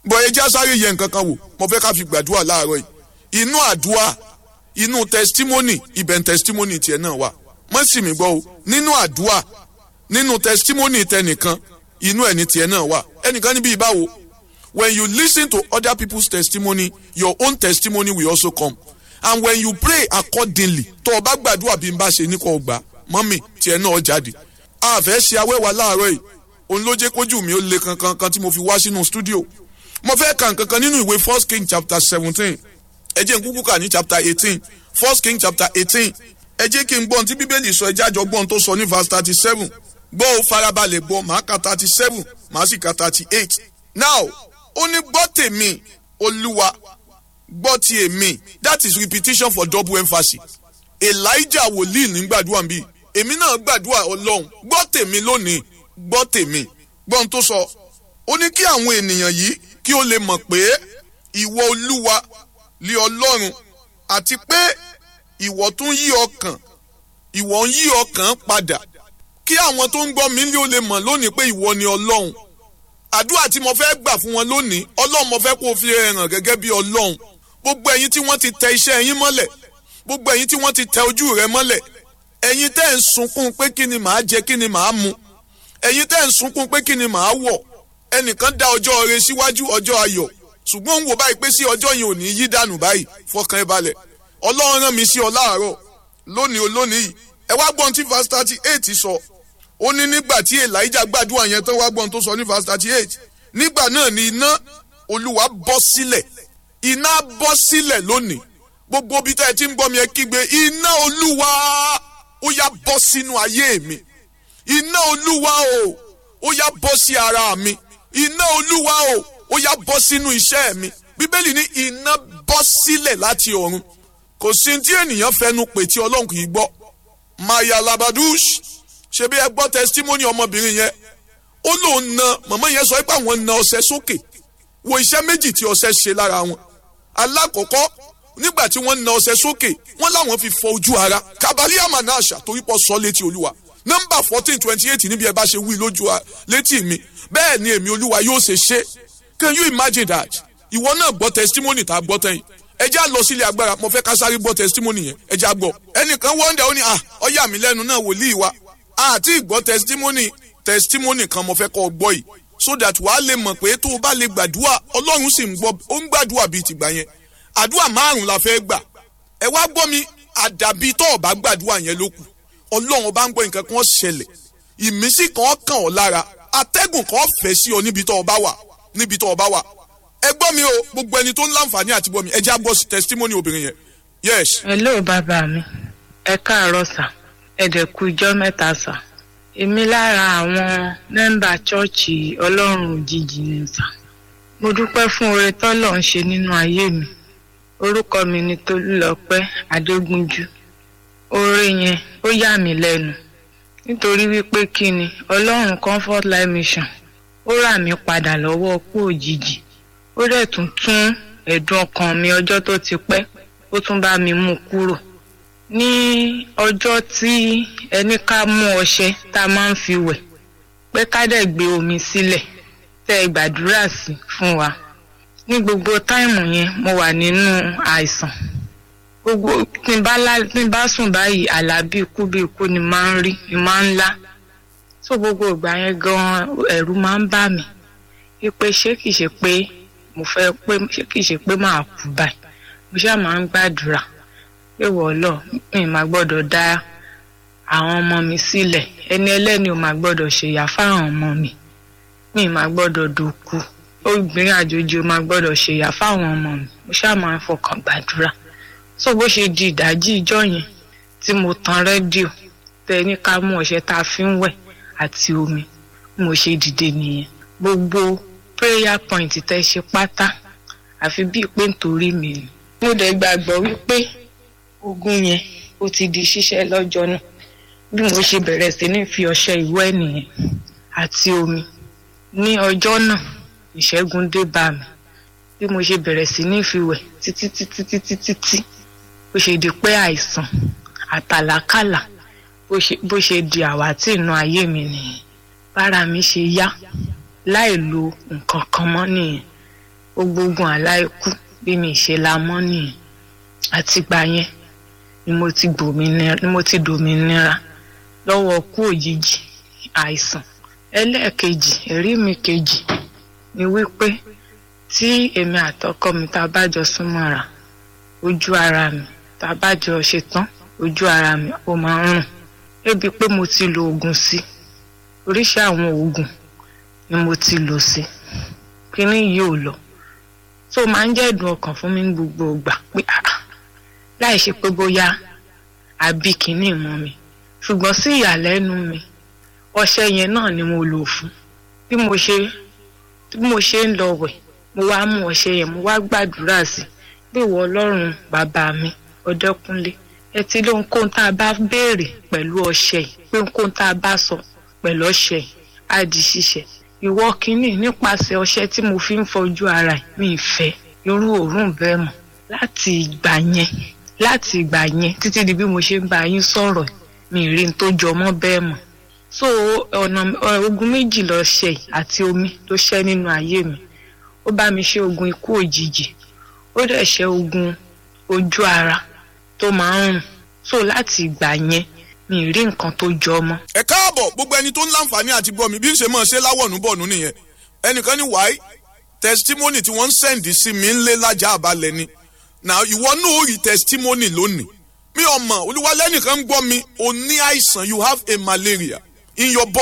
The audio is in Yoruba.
bọ̀ ẹ já sáré yẹ nǹkan kan wò mo fẹ́ ká fi gbàdúrà láàárọ̀ yìí inú àdúrà inú testimony ibẹ̀ testimony tiẹ̀ náà wà mọ́ sì mí gbọ́ o nínú àdúrà nínú testimony tẹnìkan inú ẹ̀ ní tiẹ̀ náà wà ẹnìkan níbi ìbáwo when you listen to other people's testimony your own testimony will also come and when you pray accordingly tó o bá gbàdúrà bí n bá ṣe ní kò gbà mọ́mì tiẹ̀ náà jáde a fẹ́ ṣe awẹ́wà láàárọ̀ yìí òun ló jẹ́ kójú mi ó le kankan kan tí mo fi wá sínú studio mo fẹ́ kà nǹkan kan nínú ìwé first king chapter seventeen ẹ jẹ́ n kúkú kà ní chapter eighteen first king chapter eighteen ẹ jẹ́ kí n gbọ́n tí bíbélì sọ ẹ jájọ gbọ́n tó sọ ní verse thirty seven gbọ́ ó farabalẹ̀ gbọ́ màá ka thirty seven màá sì ka thirty eight now ó ní gbọ́ tèmi olúwa gbọ́ ti èmi that is repetition for double emphasis elijah wòlíì ní gbàdúrà bíi èmi náà gbàdúrà ọlọ́run gbọ́ tèmi lónìí gbọ́ tèmi gbọ́n tó sọ ó ní kí àwọn ènìyàn yìí kí ó lè mọ̀ pé ìwọ olúwa lé ọlọ́run àti pé ìwọ tún yí ọkàn ìwọ ń yí ọkàn padà kí àwọn tó ń gbọ́ mi lé ó lè mọ̀ lónìí pé ìwọ ni ọlọ́run àdúrà tí mo fẹ́ gbà fún wọn lónìí ọlọ́run mo fẹ́ kó o fi hàn gẹ́gẹ́ bí ọlọ́run gbogbo ẹ̀yin tí wọ́n ti tẹ iṣẹ́ yín mọ́lẹ̀ gbogbo ẹ̀yin tí wọ́n ti tẹ ojú rẹ mọ́lẹ̀ ẹ̀yin tẹ́ ń sunkún pé kí ni màá jẹ kí ni màá mu ẹ̀yin tẹ́ ń sunkún pé kí ni màá wọ̀ ẹnìkan dá ọjọ́ rẹ síwájú ọjọ́ ayọ̀ ṣùgbọ́n ń wò báyìí pé sí ọjọ́ yẹn ò ní yí dànù báyìí fọkàn ẹ balẹ̀ ọlọ́run rán mi sí ọ láàárọ̀ lónìí olónìí yìí ẹ wá gbọ́n tí verse thirty eight sọ ó ní nígbà tí elijah gbàdúrà yẹn tán wá gbọ́n tó sọ ní verse thirty eight nígbà náà ni iná olúwa bọ́ sílẹ̀ iná bọ́ sílẹ̀ lónìí gbogbo bí tá ẹ ti ń gbọ́ mi ẹ kígbe iná olúwa ó yá bọ́ sínú ayé mi iná olúwa o ó yá bọ́ sí ara mi iná olúwa o ó yá bọ́ sínú iṣẹ́ mi bíbélì ní iná bọ́ sílẹ̀ láti ọ̀run kò sí tí ènìyàn fẹnu pè tí ọlọ́run kì í gbọ́ maya labadush ṣe bí ẹ gbọ́ testimony ọmọbìnrin yẹn ó lóun na màmá yẹn sọ pé àwọn na ọṣẹ sókè wo iṣẹ́ méjì tí ọṣẹ ṣe lára wọn alákọ̀ọ́kọ́ nígbà tí wọ́n na ọṣẹ sókè wọ́n láwọn fi fọ ojú ara kabali amanasha torí pọ̀ sọ létí olúwa nọ́mbà fourteen twenty eight níbi ẹ bá ṣe wí lójú létí mi bẹ́ẹ̀ ni èmi olúwa yóò ṣe ṣe can you imagine that ìwọ náà gbọ́ testimony tá a gbọ́ tẹ́yìn ẹ já lọ sílé agbára mo fẹ́ ká sáré gbọ́ testimony yẹn ẹ já gbọ́ ẹnìkan wọ́ndà ó ní à ọyà mi lẹ́nu náà wòlíì wa àti ìgbọ́ testimony testimony kan mo fẹ́ kọ́ gbọ́ yìí so that wàá lè mọ̀ pé tó o bá lè gbàdúrà ọlọ́run sì ń gbọ́ ó ń gbàdúrà bíi tìgbà yẹn àdúrà márùn la fẹ́ gbà ẹ wá gbọ́ mi àdàbí tó o bá gbàdúrà yẹn ló kù ọlọ́run bá ń gbọ́ nǹkan kan ṣẹlẹ̀ ìmísí kan kàn ọ́ lára atẹ́gùn kan fẹ́ sí ọ níbi tó o bá wà níbi tó o bá wà ẹ gbọ́ mi o gbogbo ẹni tó ń láǹfààní àti gbọ́ mi ẹ já gbọ́ testimony obìnrin yẹn yes. hello bàbá mi ẹ káàárọ̀ sà ẹ dẹ̀ kú ijọ́ mẹ́ta sà èmi lára àwọn mẹ́mbà chọ́ọ̀chì ọlọ́run òjijì ni sà mo dúpẹ́ fún oore tọ́lọ̀ ń ṣe nínú ayé mi orúkọ mi ni tolúlọpẹ́ adégúnjú oore yẹn ó yà mí lẹ́nu nítorí wípé kí ni ọlọ́run comfort life mission ó rà mí padà lọ́wọ́ kú òjijì ó dẹ̀ tún tún ẹ̀dùn ọkàn mi ọjọ́ tó ti pẹ́ ó tún bá mi mú kúrò ní ọjọ́ tí ẹni ká mú ọṣẹ tá a máa ń fi wẹ̀ pé ká dẹ̀ gbé omi sílẹ̀ tẹ́ ẹ gbàdúrà sí fún wa ní gbogbo táìmù yẹn mo wà nínú àìsàn gbogbo tí n bá lá tí n bá sùn báyìí àlá bí ikú bí ikú ni máa ń rí ni máa ń lá tó gbogbo ìgbà yẹn gan ẹ̀rù máa ń bà mí wípé ṣé kìí ṣe pé mo fẹ́ pé ṣé kìí ṣe pé máa kú báyìí mo ṣáà máa ń gbàdúrà pé wọ́ọ́lọ́ mi máa gbọ́dọ̀ dá àwọn ọmọ mi sílẹ̀ ẹni ẹlẹ́ni ò máa gbọ́dọ̀ ṣèyà fáwọn ọmọ mi mi máa gbọ́dọ̀ dòkú obìnrin àjòjì ò máa gbọ́dọ̀ ṣèyà fáwọn ọmọ mi mo ṣáà máa ń fọkàn gbàdúrà so bó ṣe di ìdájí ìjọ yẹn tí mo tan rédíò tẹ ní ká mú ọṣẹ tá a fi ń wẹ̀ àti omi mo ṣe dìde nìyẹn gbogbo prayer point tẹ ṣe pátá àfi bíi pé nítorí mi ni mo dẹ̀ gbàgbọ́ wípé ogun yẹn ó ti di ṣíṣẹ́ lọ́jọ́ náà bí mo ṣe bẹ̀rẹ̀ sí ní fi ọṣẹ ìwẹ̀ nìyẹn àti omi ní ọjọ́ náà ìṣẹ́gun dé bá mi bí mo ṣe bẹ̀rẹ̀ sí ní fi wẹ̀ títí títí títí títí bó ṣe di pé àìsàn àtàlákàlà bó ṣe di àwátì inú ayé mi nìyẹn bára mi ṣe yá láì lo nǹkan kan mọ́ nìyẹn gbogbogun àláìkú bí mi ṣe la mọ́ nìyẹn àtìgbà yẹn ni mo ti gbòmìnira ni mo ti dòmìnira lọ́wọ́ kú òjijì àìsàn ẹlẹ́ẹ̀kejì ẹ̀rí mi kejì ni wípé tí èmi àtọkọ mi tá a bá jọ súnmọ́ra ojú ara mi tá a bá jọ ṣetán ojú ara mi ó máa ń rùn débi pé mo ti lo oògùn sí oríṣi àwọn oògùn ni mo ti lò sí kíní yìí ò lọ tó máa ń jẹ́ ìdùn ọkàn fún mi ní gbogbo ìgbà pé ah láì ṣe pé bóyá àbí kíní mọ́ mi ṣùgbọ́n sí ìyàlẹ́nu mi ọṣẹ yẹn náà ni mo lò fún bí mo ṣe bí mo ṣe ń lọ wẹ̀ mo wá mú ọṣẹ yẹn mo wá gbàdúrà sí pé ìwọ ọlọ́run bàbá mi ọdẹkùnlé ẹ ti lé ohunkóhun tá a bá béèrè pẹ̀lú ọṣẹ yìí pé ohunkóhun tá a bá sọ pẹ̀lú ọṣẹ yìí á di ṣíṣe ìwọ kínní nípasẹ̀ ọṣẹ tí mo fi ń fojú ara yìí mi ì fẹ́ irú òórùn bẹ́ẹ̀ mọ́ láti ìgbà yẹn láti ìgbà yẹn títí di bí mo ṣe ń bá yín sọ̀rọ̀ mi ì rí n tó jọ mọ́ bẹ́ẹ̀ mọ́ so ọ̀nà ogun méjì lọ ṣe àti omi ló ṣẹ́ nínú ayé mi ó bá mi ṣe ogun ikú òjijì ó dẹ̀ ṣe ogun ojú ara tó máa ń rùn so láti ìgbà yẹn mi ì rí nǹkan tó jọ mọ́. ẹ káàbọ̀ gbogbo ẹni tó ń láǹfààní àti gbọ́ mi bí ń ṣe máa ṣe láwọ̀nù bọ̀nù nìyẹn ẹnìkan ní wáyé testimony tí wọ́n ń sẹ́ǹdì sí mi ń lé lájà àbálẹ̀ ni na ìwọ náà ó rí testimony lónìí mi ò mọ̀ olúwalẹ́nìkan ń gbọ́ mi o ní àìsàn you have a malaria in your body.